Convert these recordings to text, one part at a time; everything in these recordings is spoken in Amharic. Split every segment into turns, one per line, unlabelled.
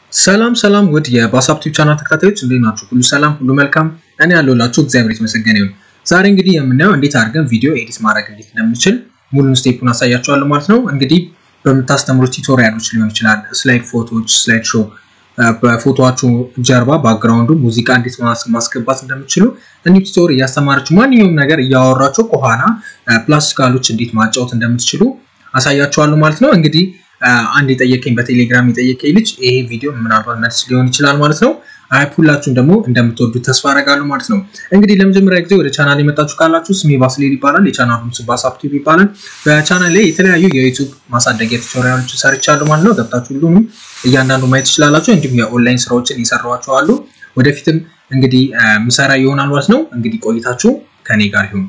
ሰላም ሰላም ውድ የባሳብ ቲዩብ ቻናል ተከታታዮች እንዴት ናችሁ? ሁሉ ሰላም፣ ሁሉ መልካም። እኔ ያለሁላችሁ እግዚአብሔር የተመሰገነ ይሁን። ዛሬ እንግዲህ የምናየው እንዴት አድርገን ቪዲዮ ኤዲት ማድረግ እንዴት እንደምንችል ሙሉን ስቴፑን አሳያችኋለሁ ማለት ነው። እንግዲህ በምታስተምሩት ቱቶሪያሎች ሊሆን ይችላል፣ ስላይድ ፎቶዎች፣ ስላይድ ሾው፣ በፎቶዎቹ ጀርባ ባክግራውንዱ ሙዚቃ እንዴት ማስገባት እንደምችሉ እንዲህ ቱቶር እያስተማራችሁ ማንኛውም ነገር እያወራችሁ ከኋላ ፕላስቲካሎች እንዴት ማጫወት እንደምትችሉ አሳያችኋለሁ ማለት ነው። እንግዲህ አንድ የጠየቀኝ በቴሌግራም የጠየቀኝ ልጅ ይሄ ቪዲዮ ምናልባት መልስ ሊሆን ይችላል ማለት ነው። አይ ሁላችሁም ደግሞ እንደምትወዱት ተስፋ አደርጋለሁ ማለት ነው። እንግዲህ ለመጀመሪያ ጊዜ ወደ ቻናል የመጣችሁ ካላችሁ ስሜ ባስሌል ይባላል። የቻናሉም ስም ባሳብ ቲዩብ ይባላል። በቻናል ላይ የተለያዩ የዩቲዩብ ማሳደጊያ ቱቶሪያሎች ሰርቻለሁ ማለት ነው። ገብታችሁ ሁሉንም እያንዳንዱ ማየት ትችላላችሁ። እንዲሁም የኦንላይን ስራዎችን የሰራኋቸው አሉ። ወደፊትም እንግዲህ ምሰራ ይሆናል ማለት ነው። እንግዲህ ቆይታችሁ ከኔ ጋር ይሁን።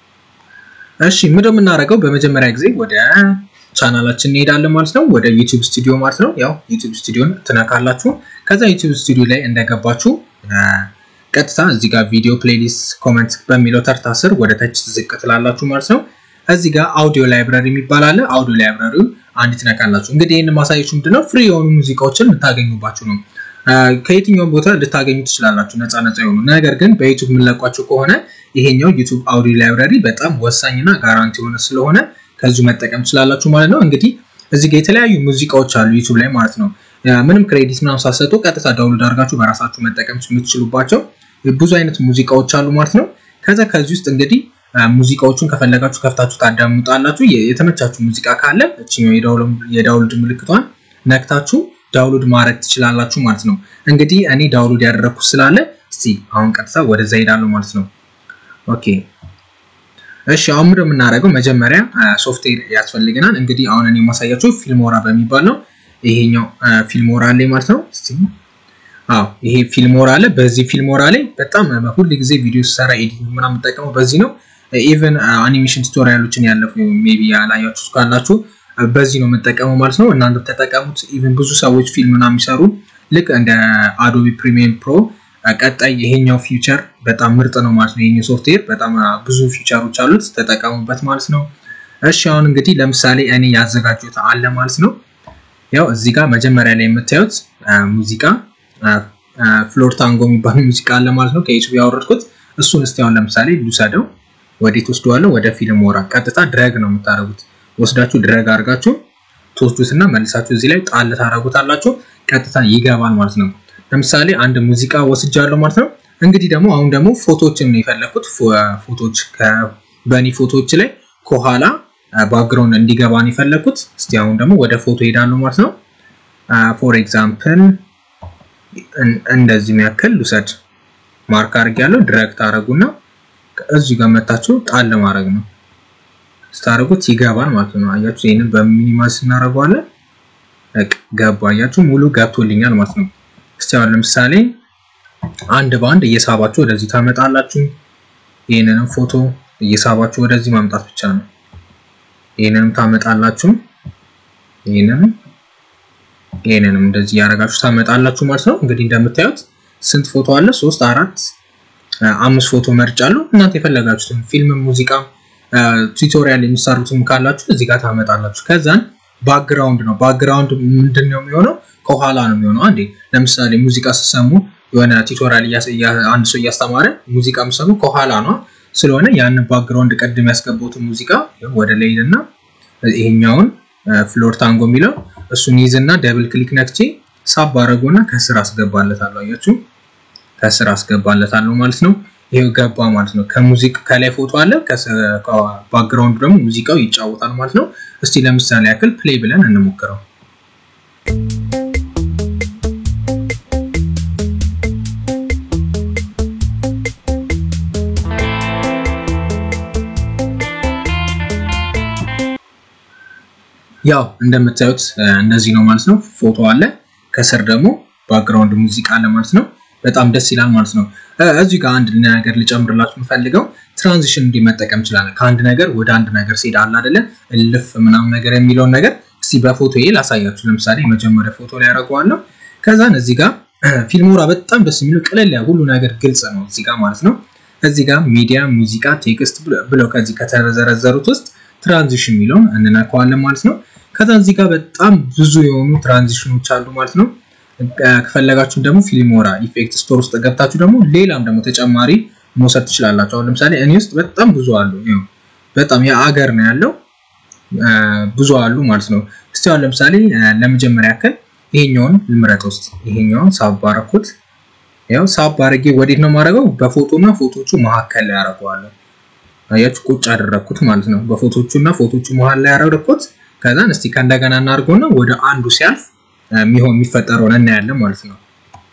እሺ ምንድነው የምናደርገው? በመጀመሪያ ጊዜ ወደ ቻናላችን እንሄዳለን ማለት ነው። ወደ ዩቲዩብ ስቱዲዮ ማለት ነው። ያው ዩቲዩብ ስቱዲዮን ትነካላችሁ። ከዛ ዩቲዩብ ስቱዲዮ ላይ እንደገባችሁ ቀጥታ እዚህ ጋር ቪዲዮ ፕሌሊስት ኮመንት በሚለው ተርታ ስር ወደ ታች ዝቅ ትላላችሁ ማለት ነው። እዚህ ጋር አውዲዮ ላይብራሪ የሚባል አለ። አውዲዮ ላይብራሪውን አንድ ትነካላችሁ። እንግዲህ ይህን ማሳየችሁ ምንድነው ፍሪ የሆኑ ሙዚቃዎችን የምታገኙባችሁ ነው። ከየትኛውም ቦታ ልታገኙ ትችላላችሁ፣ ነፃ ነፃ የሆኑ ነገር ግን በዩቲዩብ የምንለቋቸው ከሆነ ይሄኛው ዩቲዩብ አውዲዮ ላይብራሪ በጣም ወሳኝና ጋራንቲ የሆነ ስለሆነ ከዚሁ መጠቀም ትችላላችሁ ማለት ነው። እንግዲህ እዚህ ጋር የተለያዩ ሙዚቃዎች አሉ ዩቲዩብ ላይ ማለት ነው። ምንም ክሬዲት ምናምን ሳሰጡ ቀጥታ ዳውንሎድ አድርጋችሁ በራሳችሁ መጠቀም የምትችሉባቸው ብዙ አይነት ሙዚቃዎች አሉ ማለት ነው። ከዛ ከዚህ ውስጥ እንግዲህ ሙዚቃዎቹን ከፈለጋችሁ ከፍታችሁ ታዳምጣላችሁ። የተመቻችሁ ሙዚቃ ካለ እችኛው የዳውንሎድ ምልክቷን ነክታችሁ ዳውንሎድ ማድረግ ትችላላችሁ ማለት ነው። እንግዲህ እኔ ዳውንሎድ ያደረግኩት ስላለ እስቲ አሁን ቀጥታ ወደዛ ሄዳለሁ ማለት ነው። ኦኬ እሺ አሁን ምንድን የምናደርገው መጀመሪያ ሶፍትዌር ያስፈልገናል። እንግዲህ አሁን እኔ የማሳያችሁ ፊልሞራ በሚባል ነው። ይሄኛው ፊልሞራ አለ ማለት ነው። አዎ ይሄ ፊልሞራ አለ። በዚህ ፊልሞራ ላይ በጣም ሁል ጊዜ ቪዲዮ ሰራ ኤዲቲንግ ምናምን የምጠቀመው በዚህ ነው። ኢቨን አኒሜሽን ቱቶሪያሎችን ያለፉ ሜቢ ያላያችሁ ካላችሁ በዚህ ነው የምጠቀመው ማለት ነው። እናንተ ተጠቀሙት። ኢቨን ብዙ ሰዎች ፊልም ምናምን የሚሰሩ ልክ እንደ አዶቢ ፕሪሚየር ፕሮ ቀጣይ ይሄኛው ፊውቸር በጣም ምርጥ ነው ማለት ነው። ይሄኛው ሶፍትዌር በጣም ብዙ ፊውቸሮች አሉት፣ ተጠቀሙበት ማለት ነው። እሺ አሁን እንግዲህ ለምሳሌ እኔ ያዘጋጁት አለ ማለት ነው። ያው እዚህ ጋር መጀመሪያ ላይ የምታዩት ሙዚቃ ፍሎር ታንጎ የሚባል ሙዚቃ አለ ማለት ነው። ከዩቲዩብ ያወረድኩት እሱን እስቲ አሁን ለምሳሌ ልውሰደው። ወዴት ወስደዋለሁ? ወደ ፊልም ወራ ቀጥታ ድረግ ነው የምታደርጉት። ወስዳችሁ ድረግ አድርጋችሁ ትወስዱትና መልሳችሁ እዚህ ላይ ጣል ታደርጉታላችሁ። ቀጥታ ይገባል ማለት ነው። ለምሳሌ አንድ ሙዚቃ ወስጃለሁ ማለት ነው። እንግዲህ ደግሞ አሁን ደግሞ ፎቶዎችን ነው የፈለኩት። ፎቶዎች በእኔ ፎቶዎች ላይ ከኋላ ባክግራውንድ እንዲገባ ነው የፈለኩት። እስቲ አሁን ደግሞ ወደ ፎቶ ሄዳለሁ ማለት ነው። ፎር ኤግዛምፕል እንደዚህ ያክል ልውሰድ። ማርክ አድርጌያለሁ። ድረግ ታደርጉና እዚህ ጋር መታችሁ ጣል ማድረግ ነው። ስታደርጉት ይገባል ማለት ነው። አያችሁ፣ ይህንን በሚኒማይዝ እናደርገዋለን። ገባ። አያችሁ፣ ሙሉ ገብቶልኛል ማለት ነው። እስቲ አሁን ለምሳሌ አንድ በአንድ እየሳባችሁ ወደዚህ ታመጣላችሁ። ይህንንም ፎቶ እየሳባችሁ ወደዚህ ማምጣት ብቻ ነው። ይህንንም ታመጣላችሁ። ይህንንም ይህንንም እንደዚህ እያደረጋችሁ ታመጣላችሁ ማለት ነው። እንግዲህ እንደምታዩት ስንት ፎቶ አለ? ሶስት፣ አራት፣ አምስት ፎቶ መርጫለሁ። እናንተ የፈለጋችሁትን ፊልም፣ ሙዚቃ፣ ቱቶሪያል የሚሰሩትም ካላችሁ እዚህ ጋር ታመጣላችሁ። ከዛን ባክግራውንድ ነው። ባክግራውንድ ምንድን ነው የሚሆነው? ከኋላ ነው የሚሆነው። አንዴ ለምሳሌ ሙዚቃ ስትሰሙ የሆነ ቱቶሪያል አንድ ሰው እያስተማረ ሙዚቃ የምሰሙ ከኋላ ነው ስለሆነ ያንን ባክግራውንድ ቀድም ያስገባሁትን ሙዚቃ ወደ ላይ እና ይሄኛውን ፍሎር ታንጎ የሚለው እሱን ይዝና ደብል ክሊክ ነክቼ ሳብ አደረገውና ከስር አስገባለታለሁ። አያችሁ ከስር አስገባለታለሁ ማለት ነው። ይሄው ገባ ማለት ነው። ከሙዚቃ ከላይ ፎቶ አለ፣ ባክግራውንዱ ደግሞ ሙዚቃው ይጫወታል ማለት ነው። እስቲ ለምሳሌ ያክል ፕሌይ ብለን እንሞክረው። ያው እንደምታዩት እንደዚህ ነው ማለት ነው። ፎቶ አለ፣ ከስር ደግሞ ባክግራውንድ ሙዚቃ አለ ማለት ነው። በጣም ደስ ይላል ማለት ነው። እዚህ ጋር አንድ ነገር ልጨምርላችሁ የምፈልገው ትራንዚሽን እንዲህ መጠቀም እንችላለን። ከአንድ ነገር ወደ አንድ ነገር ሲሄድ አለ አይደለ እልፍ ምናምን ነገር የሚለውን ነገር እስቲ በፎቶ ይሄ ላሳያችሁ። ለምሳሌ የመጀመሪያ ፎቶ ላይ ያደርገዋለሁ። ከዛን እዚህ ጋር ፊልሞራ በጣም ደስ የሚለው ቀለል ያ ሁሉ ነገር ግልጽ ነው እዚህ ጋር ማለት ነው። እዚህ ጋር ሚዲያ፣ ሙዚቃ፣ ቴክስት ብለው ከዚህ ከተዘረዘሩት ውስጥ ትራንዚሽን የሚለውን እንነካዋለን ማለት ነው። ከዛ እዚህ ጋር በጣም ብዙ የሆኑ ትራንዚሽኖች አሉ ማለት ነው። ከፈለጋችሁ ደግሞ ፊልሞራ ኢፌክት ስቶር ውስጥ ገብታችሁ ደግሞ ሌላም ደግሞ ተጨማሪ መውሰድ ትችላላችሁ። አሁን ለምሳሌ እኔ ውስጥ በጣም ብዙ አሉ። በጣም የአገር ነው ያለው ብዙ አሉ ማለት ነው። እስቲ አሁን ለምሳሌ ለመጀመሪያ ያክል ይሄኛውን ልምረጥ ውስጥ ይሄኛውን ሳብ አደረኩት። ያው ሳብ አድርጌ ወዴት ነው የማደርገው? በፎቶ እና ፎቶቹ መካከል ላይ አደርገዋለሁ። አያችሁ ቁጭ አደረኩት ማለት ነው። በፎቶቹ እና ፎቶቹ መሀል ላይ አደረኩት። ከዛን እስቲ ከእንደገና እናድርገውና ወደ አንዱ ሲያልፍ የሚሆን የሚፈጠረውን እናያለን ማለት ነው።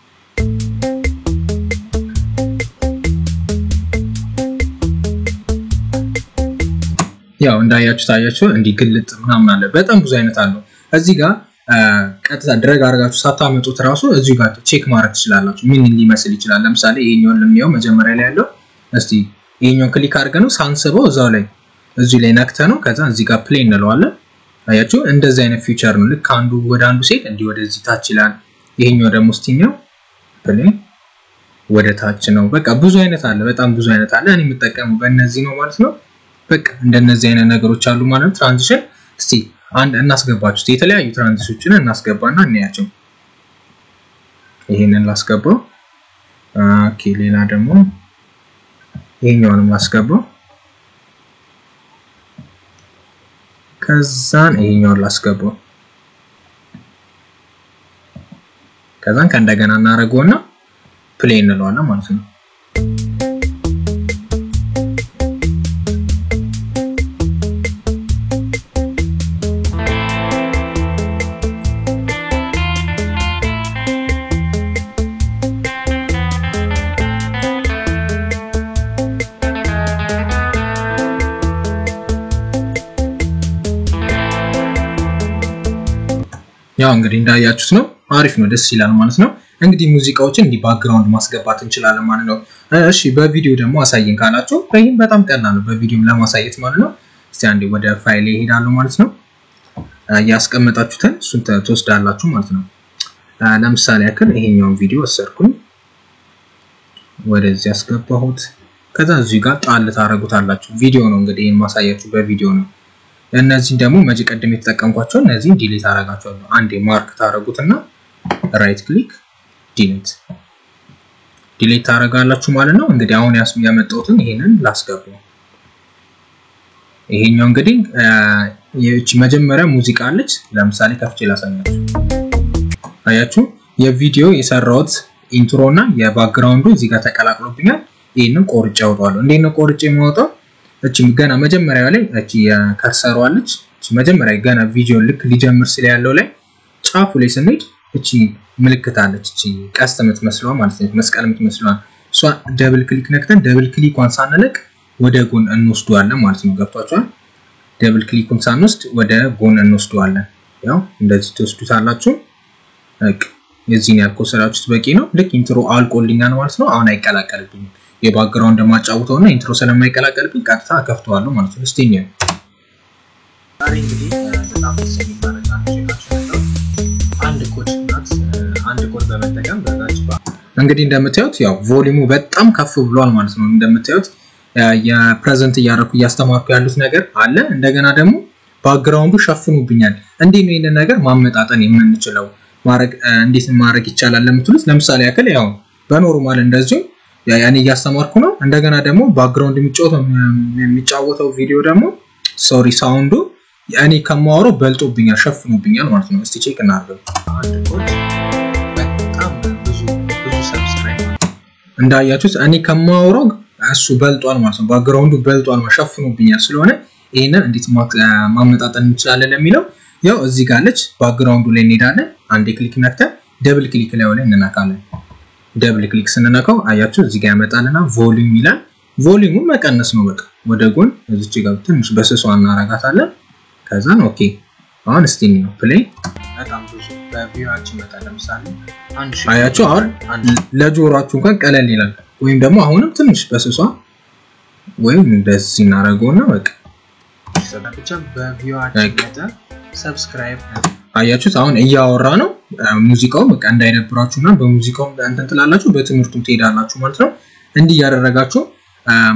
ያው እንዳያችሁ ታያችሁ እንዲህ ግልጥ ምናምን አለ። በጣም ብዙ አይነት አለው። እዚህ ጋር ቀጥታ ድረግ አድርጋችሁ ሳታመጡት ራሱ እዚሁ ጋር ቼክ ማድረግ ትችላላችሁ። ምን ሊመስል ይችላል። ለምሳሌ ይሄኛውን ልንየው መጀመሪያ ላይ ያለው እስቲ ይሄኛውን ክሊክ አድርገን ነው ሳንስበው እዛው ላይ እዚሁ ላይ ነክተ ነው ከዛ እዚህ ጋር ፕሌይ እንለዋለን። አያችሁ እንደዚህ አይነት ፊውቸር ነው። ልክ አንዱ ወደ አንዱ ሴት እንዲህ ወደዚህ ታች ይላል። ይሄኛው ደግሞ ስቲኛው ፕሌይ ወደ ታች ነው። በቃ ብዙ አይነት አለ፣ በጣም ብዙ አይነት አለ። እኔ የምጠቀመው በእነዚህ ነው ማለት ነው። በቃ እንደነዚህ አይነት ነገሮች አሉ ማለት ነው። ትራንዚሽን እስቲ አንድ እናስገባችሁ የተለያዩ ትራንዚሽኖችን እናስገባና እናያቸው። ይሄንን ላስገባው። ኦኬ ሌላ ደግሞ ይሄኛውንም ላስገባው። ከዛን ይሄኛውን ላስገባው። ከዛን ከእንደገና እናደርገውና ፕሌይ እንለዋለን ማለት ነው። ያው እንግዲህ እንዳያችሁት ነው። አሪፍ ነው፣ ደስ ይላል ማለት ነው። እንግዲህ ሙዚቃዎችን እንዲህ ባክግራውንድ ማስገባት እንችላለን ማለት ነው። እሺ በቪዲዮ ደግሞ አሳየን ካላችሁ ይህም በጣም ቀላል ነው፣ በቪዲዮም ለማሳየት ማለት ነው። እስቲ አንዴ ወደ ፋይል ይሄዳሉ ማለት ነው። ያስቀመጣችሁትን እሱን ትወስዳላችሁ ማለት ነው። ለምሳሌ ያክል ይሄኛውን ቪዲዮ ወሰድኩኝ፣ ወደዚህ ያስገባሁት። ከዛ እዚህ ጋር ጣል ታደርጉታላችሁ። ቪዲዮ ነው እንግዲህ ይህን ማሳያችሁ በቪዲዮ ነው። እነዚህን ደግሞ መጂ ቀደም የተጠቀምኳቸው እነዚህን ዲሌት አደርጋቸዋለሁ። አንዴ ማርክ ታደርጉትና ራይት ክሊክ ዲሌት ዲሌት ታደርጋላችሁ ማለት ነው። እንግዲህ አሁን ያመጣሁትን ይሄንን ላስገባው። ይሄኛው እንግዲህ ይህች መጀመሪያ ሙዚቃ አለች። ለምሳሌ ከፍቼ ላሳያችሁ። አያችሁ የቪዲዮ የሰራሁት ኢንትሮ እና የባክግራውንዱ እዚህ ጋር ተቀላቅሎብኛል። ይህንን ቆርጬ አውጣዋለሁ። እንዴት ነው ቆርጬ የማወጣው? እቺ ገና መጀመሪያ ላይ እቺ የከርሰሯ አለች። እቺ መጀመሪያ ገና ቪዲዮ ልክ ሊጀምር ስለ ያለው ላይ ጫፉ ላይ ስንሄድ እቺ ምልክት አለች። እቺ ቀስት የምትመስለዋ ማለት ነው፣ መስቀል የምትመስለዋ እሷ ደብል ክሊክ ነክተን ደብል ክሊኳን ሳንለቅ ወደ ጎን እንወስደዋለን ማለት ነው። ገብቷችኋል? ደብል ክሊኩን ሳንወስድ ወደ ጎን እንወስደዋለን። ያው እንደዚህ ትወስዱታላችሁ። በቃ የዚህን ያህል ከወሰዳችሁት በቂ ነው። ልክ ኢንትሮ አልቆልኛል ማለት ነው። አሁን አይቀላቀልብኝም የባክግራውንድ ማጫውተው እና ኢንትሮ ስለማይቀላቀልብኝ ቀጥታ ከፍተዋለሁ ማለት ነው። እስቲ ነው ዛሬ እንግዲህ በጣም ደስ የሚል መረጃ አንድ ኮድ ናት አንድ ኮድ በመጠቀም በዛች እንግዲህ እንደምታዩት ያው ቮሊሙ በጣም ከፍ ብሏል ማለት ነው። እንደምታዩት የፕሬዘንት እያደረኩ እያስተማርኩ ያሉት ነገር አለ። እንደገና ደግሞ ባክግራውንዱ ሸፍኑብኛል። እንዲህ ነው ይህንን ነገር ማመጣጠን የምንችለው ማድረግ እንዴት ማድረግ ይቻላል ለምትሉት ለምሳሌ ያክል ያው በኖርማል እንደዚሁ ያኔ እያስተማርኩ ነው። እንደገና ደግሞ ባክግራውንድ የሚጫወተው ቪዲዮ ደግሞ ሶሪ ሳውንዱ እኔ ከማወራው በልጦብኛል፣ ሸፍኖብኛል ማለት ነው። እስቲ ቼክ እናድርገው። እንዳያችሁት እኔ ከማወራው እሱ በልጧል ማለት ነው። ባክግራውንዱ በልጧል፣ ሸፍኖብኛል። ስለሆነ ይህንን እንዴት ማመጣጠን እንችላለን ለሚለው ያው እዚህ ጋር አለች። ባክግራውንዱ ላይ እንሄዳለን። አንዴ ክሊክ ነክተን ደብል ክሊክ ላይ ላይ እንነካለን። ደብል ክሊክ ስንነካው አያችሁ እዚህ ጋር ያመጣልና ቮሊዩም ይላል። ቮሊዩሙን መቀነስ ነው በቃ ወደ ጎን እዚች ጋር ትንሽ በስሷ እናረጋታለን። ከዛን ኦኬ አሁን እስቲ ነው ፕሌይ በጣም ብዙ በቪዲዮአችን መጣ። ለምሳሌ አያችሁ አሁን ለጆሮአችሁ እንኳን ቀለል ይላል። ወይም ደግሞ አሁንም ትንሽ በስሷ ወይም እንደዚህ እናደርገውና በቃ ብቻ በቪዲዮአችን መጣ። ሰብስክራይብ አያችሁት አሁን እያወራ ነው ሙዚቃው በቃ እንዳይደብራችሁ እና በሙዚቃው እንትን ትላላችሁ በትምህርቱም ትሄዳላችሁ ማለት ነው። እንዲህ እያደረጋችሁ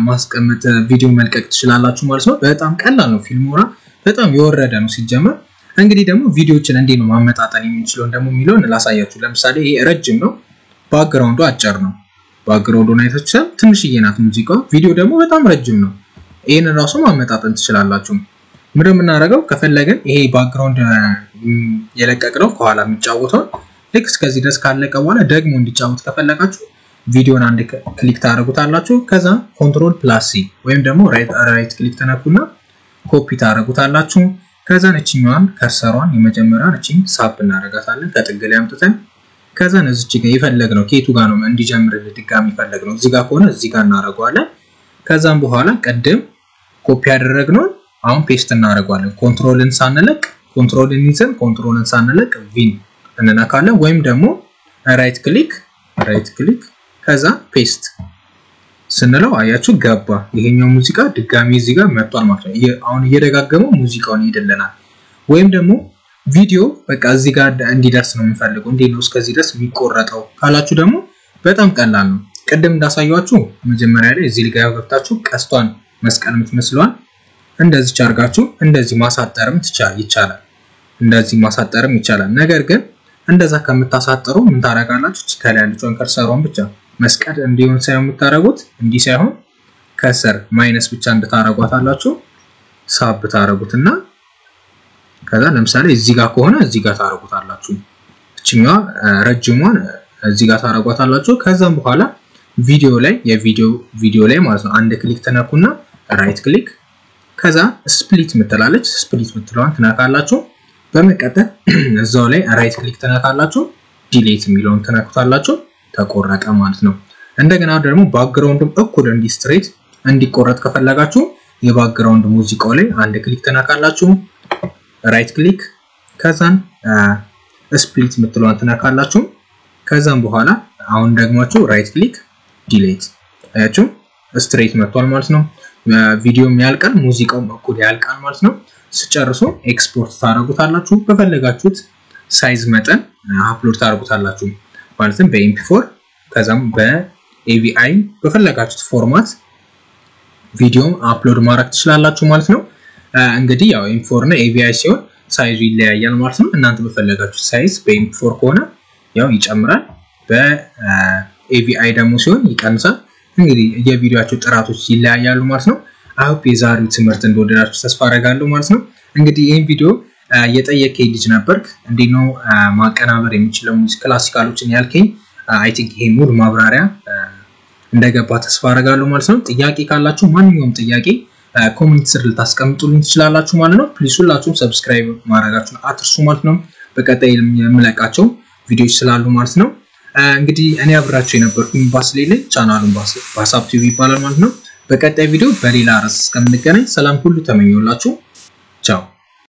ማስቀመጥ ቪዲዮ መልቀቅ ትችላላችሁ ማለት ነው። በጣም ቀላል ነው። ፊልሞራ በጣም የወረደ ነው ሲጀመር። እንግዲህ ደግሞ ቪዲዮዎችን እንዴት ነው ማመጣጠን የምንችለውን ደግሞ የሚለውን ላሳያችሁ። ለምሳሌ ይሄ ረጅም ነው፣ ባክግራውንዱ አጭር ነው። ባክግራውንዱን አይታችኋል፣ ትንሽዬ ናት ሙዚቃው። ቪዲዮ ደግሞ በጣም ረጅም ነው። ይህንን ራሱ ማመጣጠን ትችላላችሁ። ምንድን የምናደርገው ከፈለግን ይሄ ባክግራውንድ የለቀቅነው ከኋላ የሚጫወተው ልክ እስከዚህ ድረስ ካለቀ በኋላ ደግሞ እንዲጫወት ከፈለጋችሁ ቪዲዮን አንድ ክሊክ ታደርጉታላችሁ። ከዛ ኮንትሮል ፕላስ ሲ ወይም ደግሞ ራይት ክሊክ ተነኩና ኮፒ ታደርጉታላችሁ። ከዛ እችኛዋን ከርሰሯን የመጀመሪያውን እቺ ሳብ እናደርጋታለን ከጥግ ላይ አምጥተን ከዛ እዚች ጋር የፈለግነው ከየቱ ጋር ነው እንዲጀምር ድጋሚ የፈለግነው እዚህ ጋር ከሆነ እዚህ ጋር እናደርገዋለን። ከዛም በኋላ ቅድም ኮፒ ያደረግነውን አሁን ፔስት እናደርገዋለን። ኮንትሮልን ሳንለቅ ኮንትሮልን ይዘን ኮንትሮልን ሳንለቅ ቪን እንነካለን ወይም ደግሞ ራይት ክሊክ ራይት ክሊክ ከዛ ፔስት ስንለው አያችሁ ገባ። ይሄኛው ሙዚቃ ድጋሚ እዚህ ጋር መጥቷል ማለት ነው። አሁን እየደጋገመው ሙዚቃውን ይሄድልናል። ወይም ደግሞ ቪዲዮ በቃ እዚህ ጋር እንዲደርስ ነው የምፈልገው። እንዴት ነው እስከዚህ ድረስ የሚቆረጠው ካላችሁ ደግሞ በጣም ቀላል ነው። ቅድም እንዳሳያችሁ መጀመሪያ ላይ እዚህ ጋር ገብታችሁ ቀስቷን መስቀል የምትመስለዋል እንደዚህ አድርጋችሁ እንደዚህ ማሳጠርም ይቻላል። እንደዚህ ማሳጠርም ይቻላል። ነገር ግን እንደዛ ከምታሳጥሩ ምን ታደርጋላችሁ? ከላይ ያለችውን ከርሰሯን ብቻ መስቀል እንዲሆን ሳይሆን የምታደርጉት እንዲህ ሳይሆን ከስር ማይነስ ብቻ እንድታረጓት አላችሁ ሳብ ታረጉትና ከዛ ለምሳሌ እዚህ ጋር ከሆነ እዚህ ጋር ታረጉታላችሁ። እችኛዋ ረጅሟን እዚህ ጋር ታረጓታላችሁ። ከዛም በኋላ ቪዲዮ ላይ የቪዲዮ ቪዲዮ ላይ ማለት ነው አንድ ክሊክ ተነኩና ራይት ክሊክ ከዛ ስፕሊት ምትላለች ስፕሊት ምትለዋን ትነካላችሁ። በመቀጠል እዛው ላይ ራይት ክሊክ ትነካላችሁ። ዲሌት የሚለውን ትነኩታላችሁ። ተቆረጠ ማለት ነው። እንደገና ደግሞ ባክግራውንድም እኩል እንዲስትሬት እንዲቆረጥ ከፈለጋችሁ የባክግራውንድ ሙዚቃው ላይ አንድ ክሊክ ትነካላችሁ። ራይት ክሊክ ከዛን ስፕሊት የምትለዋን ትነካላችሁ። ከዛም በኋላ አሁን ደግማችሁ ራይት ክሊክ ዲሌት አያችሁ፣ ስትሬት መጥቷል ማለት ነው። ቪዲዮም ያልቃል፣ ሙዚቃውም እኩል ያልቃል ማለት ነው። ስጨርሱ ኤክስፖርት ታደርጉታላችሁ። በፈለጋችሁት ሳይዝ መጠን አፕሎድ ታደርጉታላችሁ። ማለትም በኤምፒ4 ከዛም በኤቪአይ በፈለጋችሁት ፎርማት ቪዲዮ አፕሎድ ማድረግ ትችላላችሁ ማለት ነው። እንግዲህ ያው ኤምፒ4 እና ኤቪአይ ሲሆን ሳይዙ ይለያያል ማለት ነው። እናንተ በፈለጋችሁት ሳይዝ በኤምፒ4 ከሆነ ያው ይጨምራል፣ በኤቪአይ ደግሞ ሲሆን ይቀንሳል። እንግዲህ የቪዲዮቸው ጥራቶች ይለያያሉ ማለት ነው። አሁን የዛሬው ትምህርት እንደወደዳችሁ ተስፋ አደርጋለሁ ማለት ነው። እንግዲህ ይህን ቪዲዮ የጠየቀኝ ልጅ ነበርክ እንዴት ነው ማቀናበር የሚችለው ሙዚቃ ክላሲካሎችን ያልከኝ፣ አይ ቲንክ ይሄ ሙሉ ማብራሪያ እንደገባ ተስፋ አደርጋለሁ ማለት ነው። ጥያቄ ካላችሁ ማንኛውም ጥያቄ ኮሜንት ስር ልታስቀምጡልኝ ትችላላችሁ ማለት ነው። ፕሊስ ሁላችሁም ሰብስክራይብ ማድረጋችሁን አትርሱ ማለት ነው። በቀጣይ የምለቃቸው ቪዲዮዎች ስላሉ ማለት ነው። እንግዲህ እኔ አብራችሁ የነበርኩኝ ባስሌለ ቻናሉን ባሳብ ቲቪ ይባላል ማለት ነው። በቀጣይ ቪዲዮ በሌላ ርዕስ እስከምንገናኝ ሰላም ሁሉ ተመኘውላችሁ።